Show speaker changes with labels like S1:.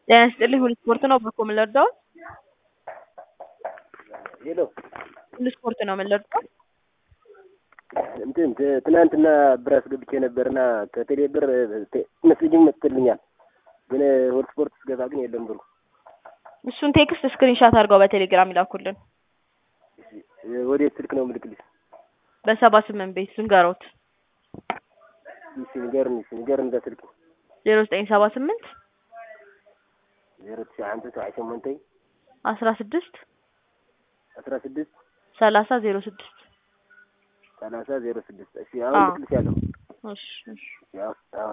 S1: ጤና ይስጥልኝ ሁሉ ስፖርት ነው በኮ ምን ልርዳው?
S2: ሄሎ
S1: ሁሉ ስፖርት ነው ምን ልርዳው?
S2: እንትን ት- ትናንትና ብር አስገብቼ ነበርና ከቴሌ ብር መስጅም መጥቶልኛል፣ ግን ሆት ስፖርት ስገባ ግን የለም ብሩ።
S1: እሱን ቴክስት ስክሪንሻት አድርገው በቴሌግራም ይላኩልን።
S2: ወዴት ስልክ ነው ምልክልሽ?
S1: በሰባ ስምንት ቤት ዝንገሮት
S2: እሺ ንገርን፣ እሺ ንገርን በስልክ
S1: ዜሮ ዘጠኝ ሰባ ስምንት
S2: ዜሮ ትሽዓ ሓምሳ ሰብዓ ሸሞንተይ
S1: አስራ ስድስት
S2: አስራ ስድስት
S1: ሰላሳ ዜሮ ስድስት
S2: ሰላሳ ዜሮ ስድስት እሺ አሁን
S1: አዎ።
S2: ልክልሻለሁ።
S1: እሺ እሺ
S2: ያው አዎ